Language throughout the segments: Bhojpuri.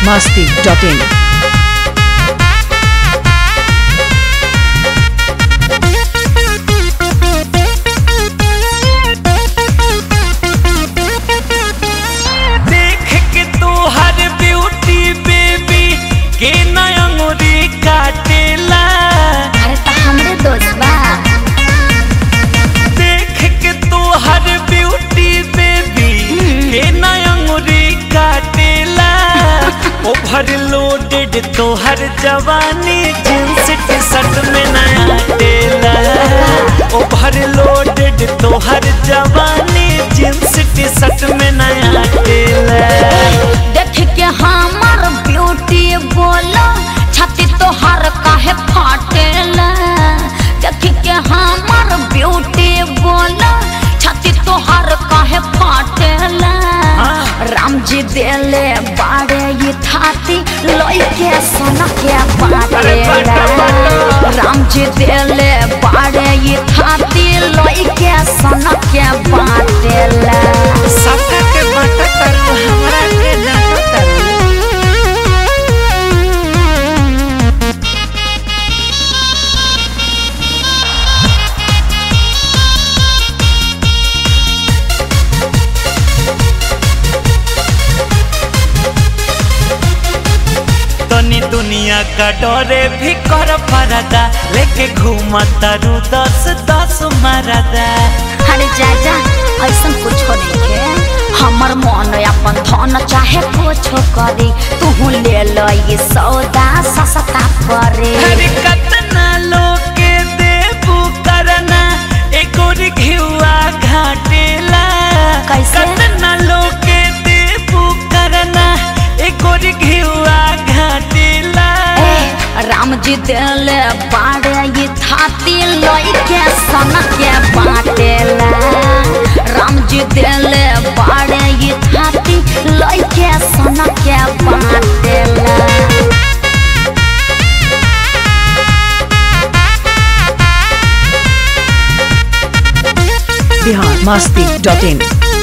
masti.in. देख के तू हर ब्यूटी बेबी के नयंगुरी काटेला अरे तो हमरे दोस्त बा देख के तू हर ब्यूटी बेबी के नयंगुरी काटेला ओवर लोडेड तो हर जवानी जींस टी शर्ट में नया टेला ओवर लोडेड तो हर जवानी जींस टी शर्ट में नया टेला देख के हमर ब्यूटी बोलो छाती तो हर काहे फाटेला देख के हमर ब्यूटी बोलो छाती तो हर काहे फाटेला हाँ। राम जी देले बाड़े ये थाती लोई के सन के अरे बाटो, बाटेला बाटो। राम जी देले बाड़े ये थाती लोई के सन के बाटेला सबका के बाटा करू हमरा के डाटा करू तनी दुनिया का डरे भी कर परदा लेके घूमता रू दस दस मरदा अरे जा जा ऐसा कुछ नहीं है हमर मन अपन धन चाहे कुछ करी तू ले लो ये सौदा सस्ता परे हर कतना लोके देबू करना एको घिवा घाटेला कैसे? कतना लोके देबू करना एको घिवा घाटेला ए, राम जी दिल बाड़े ये थाती लोई के सन के बाटेला राम जी दिल बाड़े ये थाती लोई के सन के बाटेला Bihar masti.in.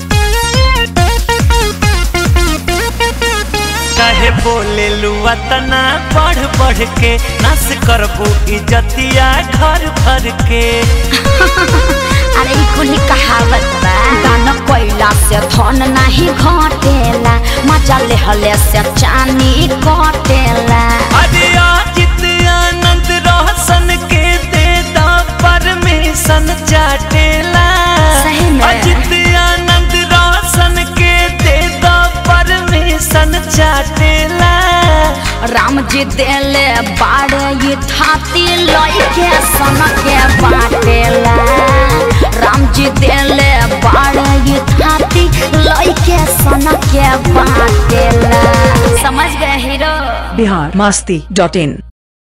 कहे बोले लुआ तना बढ़ बढ़ के नस करबू इजतिया घर भर के अरे ई कुली कहावत बा दान कोइला से धन नाही घटेला मजा लेहले से चानी कटेला अरे अजित आनंद रोशन के दे दा परमिशन चाटेला सही में। अजित आनंद रोशन के दे दा परमिशन चाटेला राम जी देले बाड़े ये थाती लई के सन के बाटेला राम जी देले बाड़े ये थाती लई के सन के बाटेला समझ गए हीरो Bihar masti.in.